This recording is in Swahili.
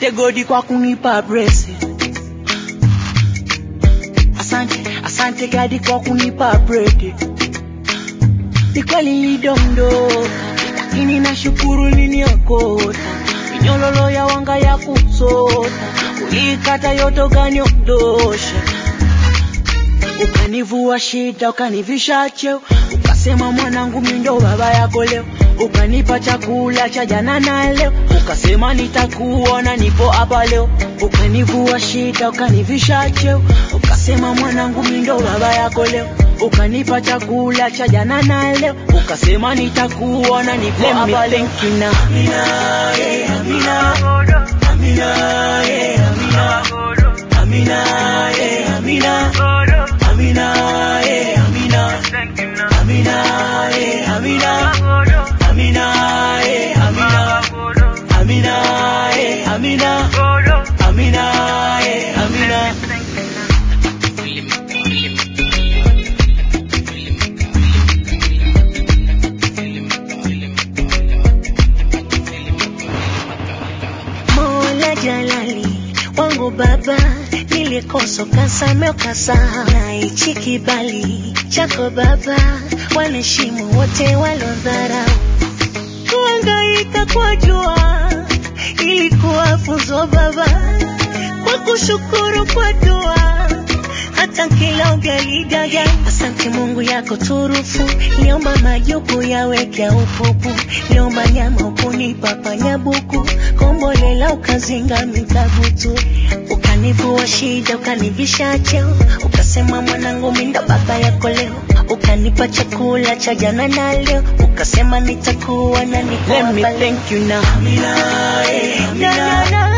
asante godi kwa kunipa blessing asante asante gadi kwa kunipa bread ni kweli nilidondoka lakini nashukuru niliokota minyololo ya wanga ya kusota ulikata yote ukaniondosha ukanivua shida ukanivisha cheo ukasema mwanangu mindo baba yako leo ukanipa chakula cha jana na leo ukasema nitakuona nipo hapa leo ukanivua shida ukanivisha cheo ukasema mwanangu mindo baba yako leo ukanipa chakula cha jana na leo ukasema nitakuona nipo hapa leo Amina, yeah, Amina, Amina, yeah, Amina, Amina, yeah, Amina, Amina, yeah, Amina, Amina, yeah, Amina, Amina, yeah, Amina, Amina, yeah, Amina, Amina, yeah, Amina. Mola Jalali wangu baba, nilikosa ukasamehe ukasahau, na hichi kibali chako baba, wanaheshimu wote walodharau. Kuhangaika kwa jua ilikuwa funzo baba, kwa kushukuru kwa dua hata kila ugaligaga. Asante Mungu yako turufu, niomba majuku yaweke upupu, niomba nyama ukunipa panyabuku, kombolela ukazinga mikabutu, ukanivua shida ukanivisha cheo, ukasema mwanangu minda baba yako leo, ukanipa chakula cha jana na leo, ukasema nitakuwa na niko Let me hapa leo. thank you now. Amina, yeah, Na, na, Amina, na,